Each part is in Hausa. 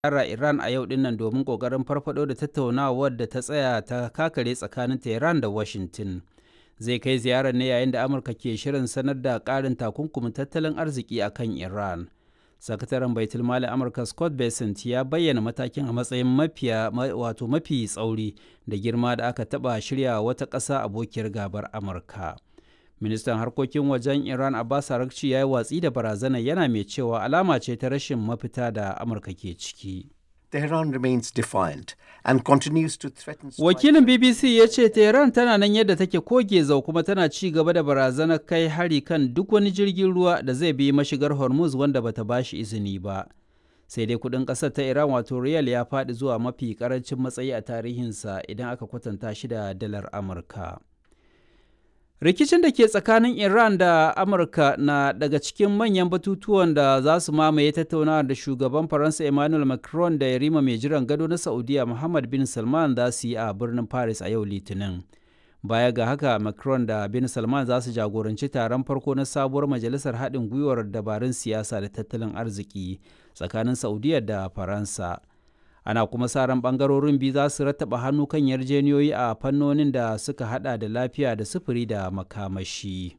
ziyara Iran a yau dinnan domin ƙoƙarin farfado da tattaunawar da ta tsaya ta kakare tsakanin Tehran da Washington. Zai kai ziyarar ne yayin da Amurka ke shirin sanar da ƙarin takunkumin tattalin arziki a kan Iran. Sakataren Baitul Mali Amurka Scott Bessent ya bayyana matakin a matsayin mafiya wato mafi tsauri da girma da aka taɓa shirya wata ƙasa abokiyar gabar Amurka. Ministan harkokin wajen Iran Abbas Arakci ya yi watsi da barazana yana mai cewa alama ce ta rashin mafita da Amurka ke ciki. Tehran remains defiant and continues to threaten Wakilin BBC ya ce Tehran tana nan yadda take koge zau kuma tana ci gaba da barazanar kai hari kan duk wani jirgin ruwa da zai bi mashigar Hormuz wanda bata bashi izini ba. Sai dai kudin ƙasar ta Iran wato riyal ya faɗi zuwa mafi ƙarancin matsayi a tarihinsa idan aka kwatanta shi da dalar Amurka. Rikicin da ke tsakanin Iran da Amurka na daga cikin manyan batutuwan da za su mamaye tattaunawa da shugaban Faransa Emmanuel Macron da yarima mai jiran gado na Saudiya Muhammad bin Salman za su yi a birnin Paris a yau Litinin. Baya ga haka Macron da bin Salman za su jagoranci taron farko na sabuwar majalisar haɗin gwiwar dabarun siyasa da tattalin arziki tsakanin Saudiya da Faransa. ana kuma sa ran bangarorin biyu za su rattaba hannu kan yarjeniyoyi a fannonin da suka hada da lafiya da sufuri da makamashi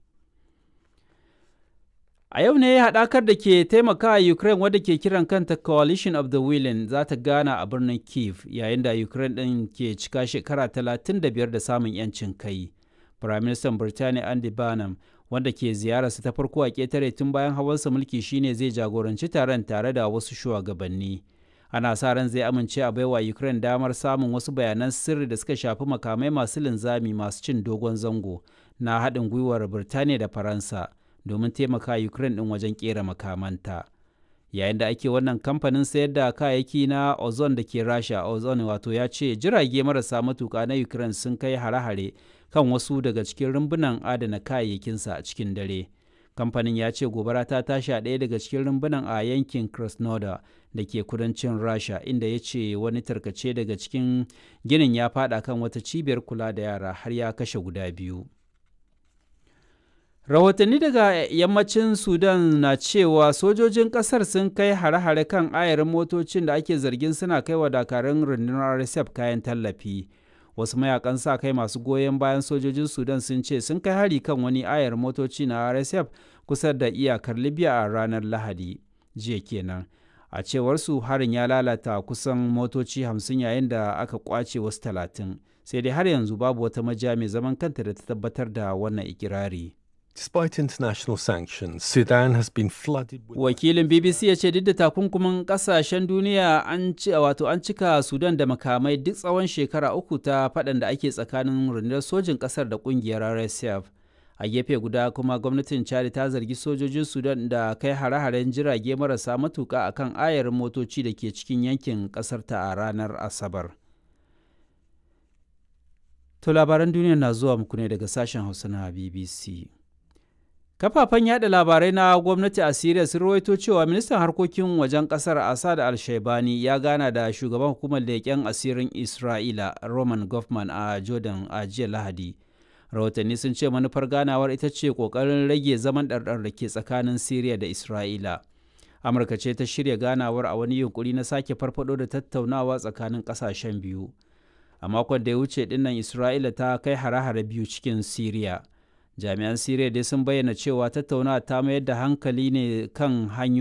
a yau ne haɗakar da ke taimakawa ukraine wadda ke kiran kanta coalition of the willing za ta gana a birnin kiev yayin da ukraine ɗin ke cika shekara 35 da samun 'yancin kai firaministan birtaniya andy barnum wanda ke ziyararsa ta farko a ƙetare tun bayan hawansa mulki shine zai jagoranci taron tare da wasu shugabanni ana sa ran zai amince a baiwa ukraine damar samun wasu bayanan sirri da suka shafi makamai masu linzami masu cin dogon zango na haɗin gwiwar birtaniya da faransa domin taimaka ukraine ɗin wajen ƙera makamanta yayin da ake wannan kamfanin sayar da kayayyaki na ozone da ke rasha ozone wato ya ce jirage marasa matuka na ukraine sun kai hare-hare kan wasu daga cikin rumbunan adana kayayyakinsa a cikin dare kamfanin ya ce gobara ta tashi a ɗaya daga cikin rumbunan a yankin krasnodar da ke kudancin rasha inda ya ce wani tarkace daga cikin ginin ya fada kan wata cibiyar kula da yara har ya kashe guda biyu rahotanni daga yammacin sudan na cewa sojojin kasar sun kai hare-hare kan ayarin motocin da ake zargin suna kai wa dakarun rundunar rsf kayan tallafi wasu mayakan sa kai masu goyon bayan sojojin sudan sun ce sun kai hari kan wani ayar motoci na rsf kusa da iyakar libya a ranar lahadi jiya kenan a cewar su harin ya lalata kusan motoci hamsin yayin da aka kwace wasu talatin sai dai har yanzu babu wata majiya mai zaman kanta da ta tabbatar da wannan ikirari Despite international sanctions, Sudan has been flooded with wakilin bbc ya ce duk da takunkumin kasashen duniya an ci wato an cika sudan da makamai duk tsawon shekara uku ta faɗan da ake tsakanin rundunar sojin ƙasar da ƙungiyar rsf a gefe guda kuma gwamnatin chad ta zargi sojojin sudan da kai hare-haren jirage marasa matuka akan ayarin motoci da ke cikin yankin ƙasarta a ranar asabar to labaran duniya na zuwa muku ne daga sashen hausa na bbc kafafen yada labarai na gwamnati a Siriya sun rawaito cewa ministan harkokin wajen kasar Assad al-Shaibani ya gana da shugaban hukumar leƙen asirin Isra'ila Roman Goffman a Jordan a jiya Lahadi. Rahotanni sun ce manufar ganawar ita ce ƙoƙarin rage zaman ɗarɗar da ke tsakanin Siriya da Isra'ila. Amurka ce ta shirya ganawar a wani yunkuri na sake farfado da tattaunawa tsakanin ƙasashen biyu. A makon da ya wuce dinnan Isra'ila ta kai hare-hare biyu cikin Siriya. jami'an siriya dai sun bayyana cewa tattaunawa ta mayar da hankali ne kan hanyoyi